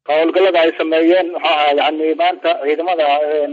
howlgallada ay sameeyeen muxuu ahaa yani maanta ciidamada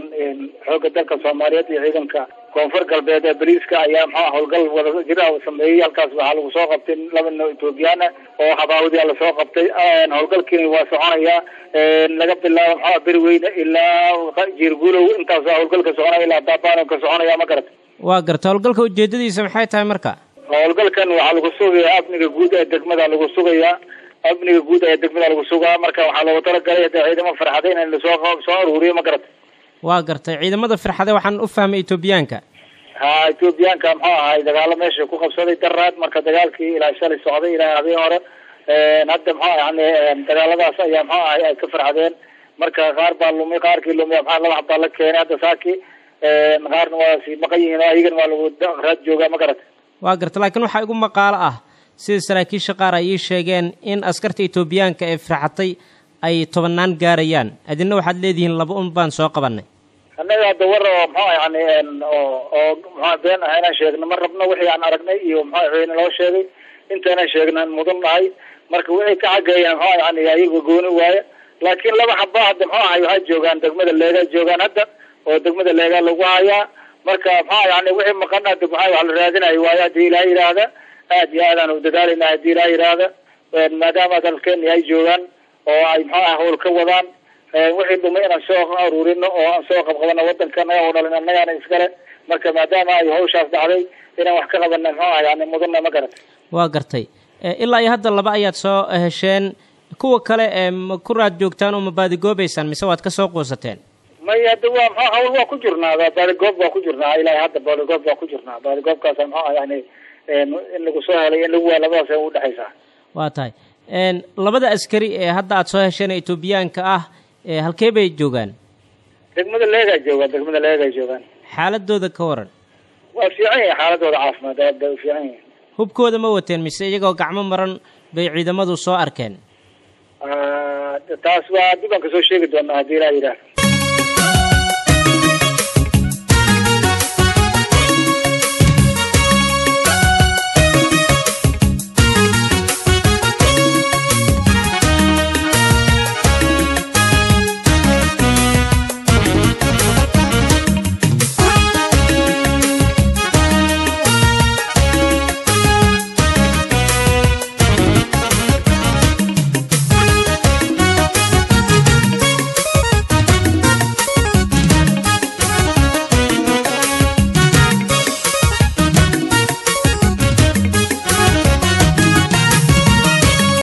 xoogga dalka soomaaliyeed iyo ciidanka koonfur galbeed ee bariiska ayaa muxua howlgal wada jira sameeyey halkaas waxaa lagu soo qabtay laba nin ethoobiyaana oo habaawadiya lasoo qabtay howlgalkiina waa soconayaa laga bilaabo muxua beriweyne ilaa jiirguulow intaas howlgalka soconaya ilaa baabano ka soconaya ma garata waa garta howlgalka ujeedadiisa maxay tahay marka howlgalkan waxaa lagu sugayaa amniga guud ee degmada lagu sugayaa amniga guud ee degmada lagu sugaa marka waxaa loogu talagalay de ciidamo farxadeyn in lasoo soo aruuriyo ma garata waa gartay ciidamada firxade waxaan u fahmay etoobiyaanka ha etoobiyaanka muxuu ahay dagaalo meesha ku qabsaday daraad marka dagaalkii ilaa shalay socday ilaa habeen hore hadda muxuu yani dagaaladaas ayaa muxuu ahay ay ka farxadeen marka qaar baa lumi qaarkii lumiya maxaa laba xabaa la keenay hadda saaki qaarna waa sii maqan yihiin ayagana waa lagu raad joogaa ma garata waa garta laakiin waxaa igu maqaalo ah sida saraakiisha qaar ay ii sheegeen in askarta etoobiyaanka ee firxatay ay tobannaan gaarayaan adina waxaad leedihiin laba un baan soo qabanay annaga hadda war oo muxua yani oo oo muxua been ah inaan sheegno ma rabno wixii aan aragnay iyo muxua wixii naloo sheegay intaanan sheegnaan mudan nahay marka wixii ka xageeyaan muxua yani ayaga gooni waaye laakiin laba xaba hadda muxuu ahay waxay joogaan degmada leegaa joogaan hadda oo degmada leegaa lagu hayaa marka muxua yani wixii maqan hadda muxua wax la raadinayo waayo haddii ilaah yidhaahda aad iyo aadaan u dadaalayna haddii ilaah yidhaahda maadaama dalkeeni ay joogaan oo ay muxuu ah howl ka wadaan wixii dhumay inaan soo aruurino oo aan soo qabqabano wadanka anaga oo dhalin annagaana iskale marka maadaama ay hawshaas dhacday inaan wax ka qabana muxuu ah yani mudana ma garata waa gartay ilaa iyo hadda laba ayaad soo hesheen kuwa kale ee ma ku raad joogtaan oo ma baadigoobaysaan mise waad ka soo quusateen may hadda waa mxu hawl waa ku jirnaa baadigoob waa ku jirnaa ilaa hadda baadigoob waa ku jirnaa baadigoobkaasa muxuu ah yani in lagu soo helay in lagu waa labadaas ay udhexaysaa waa tahay labada askari ee hadda aada soo hesheen etoobiyaanka ah halkee bay joogaan degmada leegaa joogaan degmada leegaa joogaan xaaladooda ka waran waa fiican yihin xaaladooda caafimaad aad bay u fiican yihin hubkooda ma wateen mise iyagoo gacmo maran bay ciidamadu soo arkeen taas waa dib aan kasoo sheegi doonaa haddii ilaa yidhaah